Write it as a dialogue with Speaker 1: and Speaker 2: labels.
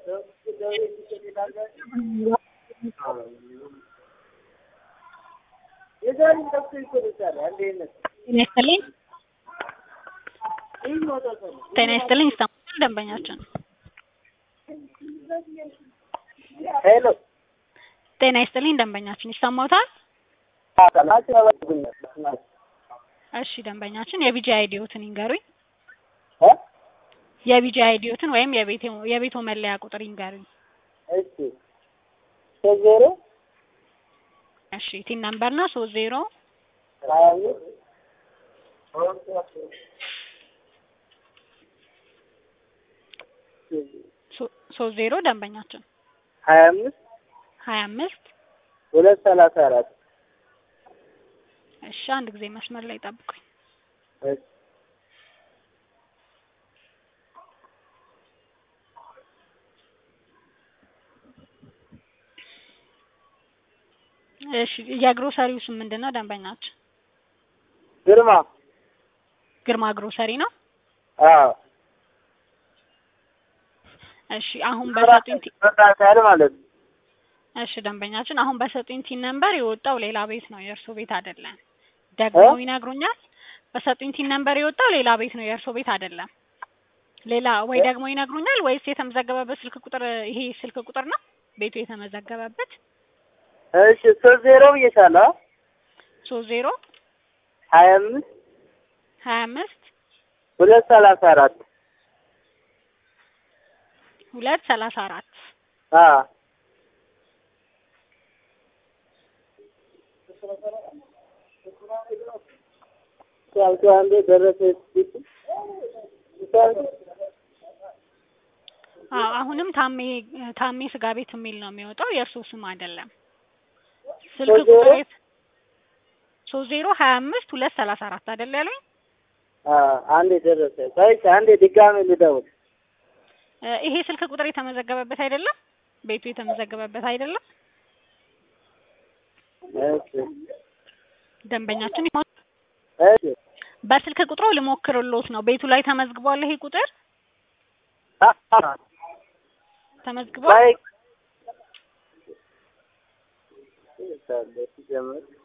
Speaker 1: ጤና ይስጥልኝ ጤና ይስጥልኝ ይሰማል ደንበኛችን
Speaker 2: ሄሎ
Speaker 1: ጤና ይስጥልኝ ደንበኛችን ይሰማዎታል እሺ ደንበኛችን የቢጂ አይዲዎትን ይንገሩኝ የቢጂ አይዲዎትን ወይም የቤቶ የቤቶ መለያ ቁጥር ይንገሩኝ
Speaker 2: እሺ ሶስት ዜሮ
Speaker 1: እሺ ቲን ነምበር ነው ሶስት ዜሮ
Speaker 2: ሀያ አምስት
Speaker 1: ሶ- ሶስት ዜሮ ደንበኛችን
Speaker 2: ሀያ አምስት
Speaker 1: ሀያ አምስት
Speaker 2: ሁለት ሰላሳ አራት
Speaker 1: እሺ አንድ ጊዜ መስመር ላይ ጠብቁኝ
Speaker 2: እሺ
Speaker 1: እሺ የግሮሰሪው ስም ምንድን ነው ደንበኛችን
Speaker 2: ግርማ
Speaker 1: ግርማ ግሮሰሪ ነው
Speaker 2: አዎ
Speaker 1: እሺ አሁን በሰጡኝ ቲ-
Speaker 2: መካከል ማለት ነው
Speaker 1: እሺ ደንበኛችን አሁን በሰጡኝ ቲን ነምበር የወጣው ሌላ ቤት ነው የእርሶ ቤት አይደለም ደግሞ
Speaker 2: እ?
Speaker 1: ይነግሩኛል በሰጡኝ ቲን ነምበር የወጣው ሌላ ቤት ነው የእርሶ ቤት አይደለም ሌላ ወይ
Speaker 2: እ?
Speaker 1: ደግሞ ይነግሩኛል ወይስ የተመዘገበበት ስልክ ቁጥር ይሄ ስልክ ቁጥር ነው ቤቱ የተመዘገበበት
Speaker 2: እሺ ሶስት ዜሮ ብዬሻለሁ
Speaker 1: ሶስት ዜሮ
Speaker 2: ሀያ አምስት
Speaker 1: ሀያ አምስት
Speaker 2: ሁለት ሰላሳ አራት
Speaker 1: ሁለት ሰላሳ አራት
Speaker 2: አዎ ያልኩ አንዴ ደረሰ
Speaker 1: አዎ አሁንም ታሜ ታሜ ስጋ ቤት የሚል ነው የሚወጣው የእርሶ ስም አይደለም ስልክ
Speaker 2: ሶስት ዜሮ?
Speaker 1: ቁጥር የት ሶስት ዜሮ ሀያ አምስት ሁለት ሰላሳ አራት አይደል ያሉኝ
Speaker 2: አንዴ ደረሰ ቆይቼ አንዴ ድጋሜ ልደውል
Speaker 1: እ ይሄ ስልክ ቁጥር የተመዘገበበት አይደለም ቤቱ የተመዘገበበት አይደለም
Speaker 2: እሺ
Speaker 1: ደንበኛችን ይሆን
Speaker 2: እሺ
Speaker 1: በስልክ ቁጥሩ ልሞክርሎት ነው ቤቱ ላይ ተመዝግቧል ይሄ ቁጥር ተመዝግቧል
Speaker 2: ቆይ ሲጀምር